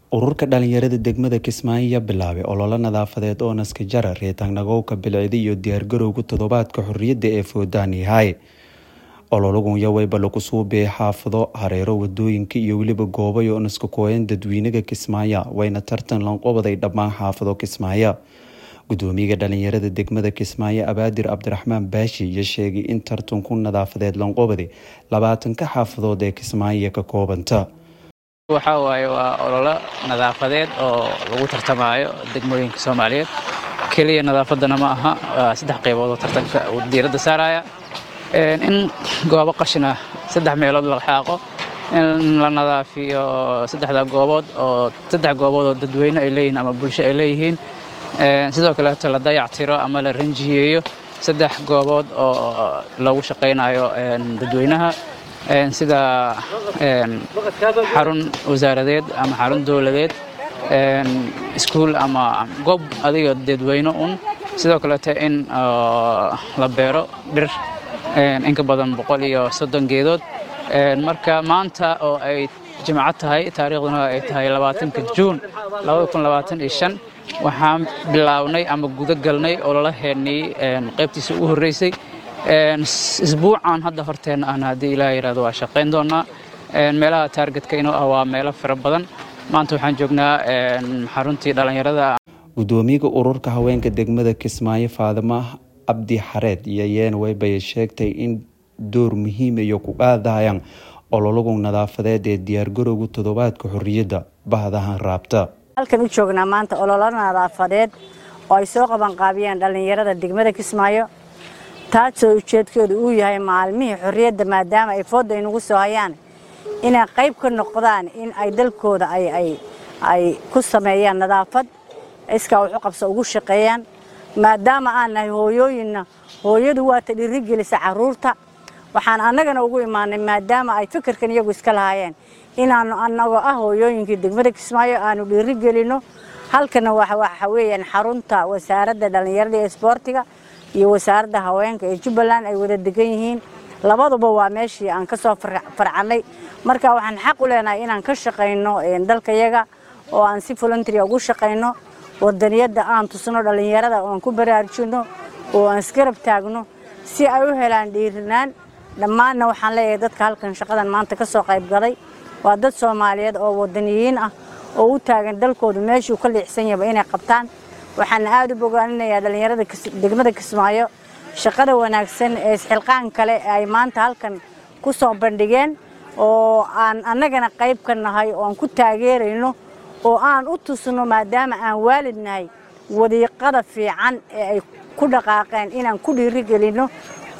ururka dhalinyarada degmada kismaayo ayaa bilaabay ololo nadaafadeed oo naska jara reetaanagowka bilcida iyo diyaargarowga toddobaadka xorriyadda ee foodanihay ololagun yaweyba lagu suubiyay xaafado hareero wadooyinka iyo weliba goobay oo naska kooyan dadweynaga kismaayo wayna tartan lanqobaday dhammaan xaafado kismaayo gudoomiyaga dhalinyarada degmada kismaayo abaadir cabdiraxmaan baashi iyo sheegay in tartanku nadaafadeed lanqobaday labaatanka xaafadood ee kismaayo ka koobanta waxaa waaye waa ololo nadaafadeed oo lagu tartamaayo degmooyinka soomaaliyeed keliya nadaafadana ma aha waa saddex qaybood oo tartanka uu diiradda saaraya in goobo qashina saddex meelood la xaaqo in la nadaafiyo saddexda goobood oo saddex goobood oo dadweyne ay leeyihiin ama bulsho ay leeyihiin sidoo kaleeto la dayactiro ama la ranjiyeeyo saddex goobood oo lagu shaqaynayo dadweynaha sida xarun wasaaradeed ama xarun dowladeed iskuul ama goob adiga dadweyne un sidoo kaleeto in la beero dhir inka badan boqol iyo soddon geedood marka maanta oo ay jimco tahay taariikhduna ay tahay labaatanka juun waxaan bilownay ama guda galnay ololaheennii qaybtiisa ugu horreysay isbuucan hadda horteenna ahna haddii ilaah yidhahdo waa shaqayn doonaa meelaha taargetka inuu ah waa meelo fara badan maanta waxaan joognaa xaruntii dhallinyarada gudoomiyaga ururka haweenka degmada kismaayo faadimo cabdi xareed iyo yeena weybay sheegtay in door muhiima iyo ku qaadayaan ololagu nadaafadeed ee diyaargarowga toddobaadka xorriyadda bahdahan raabta halkan u joognaa maanta ololo nadaafadeed oo ay soo qabanqaabiyeen dhallinyarada degmada kismaayo taasoo ujeedkooda uu yahay maalmihii xorriyadda maadaama ay fooda inagu soo hayaan inay qayb ka noqdaan in ay dalkooda ay ku sameeyaan nadaafad iskaa wuxu qabso ugu shaqeeyaan maadaama aan nahay hooyooyinna hooyadu waata dhiirigelisa carruurta waxaan annagana ugu imaanay maadaama ay fikirkan iyagu iska lahaayeen inaannu annagoo ah hooyooyinkii degmada kismaayo aanu dhiirigelinno halkana waxa weeyaan xarunta wasaaradda dhallinyarada ee isboortiga iyo wasaaradda haweenka ee jubbaland ay wada degan yihiin labaduba waa meeshii aan ka soo farcannay marka waxaan xaq u leenahay inaan ka shaqayno dalkayaga oo aan si voluntaria ugu shaqayno wadaniyadda aan tusno dhallinyarada oo aan ku baraarujinno oo aan isgarab taagno si ay u helaan dhiirinaan dhammaanna waxaan leeyahay dadka halkan shaqadan maanta ka soo qayb galay waa dad soomaaliyeed oo wadaniyiin ah oo u taagan dalkoodu meeshuu ka liicsan yahaba inay qabtaan waxaana aada u bogaaninayaa dhallinyarada degmada kismaayo shaqada wanaagsan ee isxilqaan kale ay maanta halkan ku soo bandhigeen oo aan annagana qayb ka nahay oo aan ku taageerayno oo aan u tusno maadaama aan waalid nahay wadiiqada fiican ee ay ku dhaqaaqeen inaan ku dhiirigelinno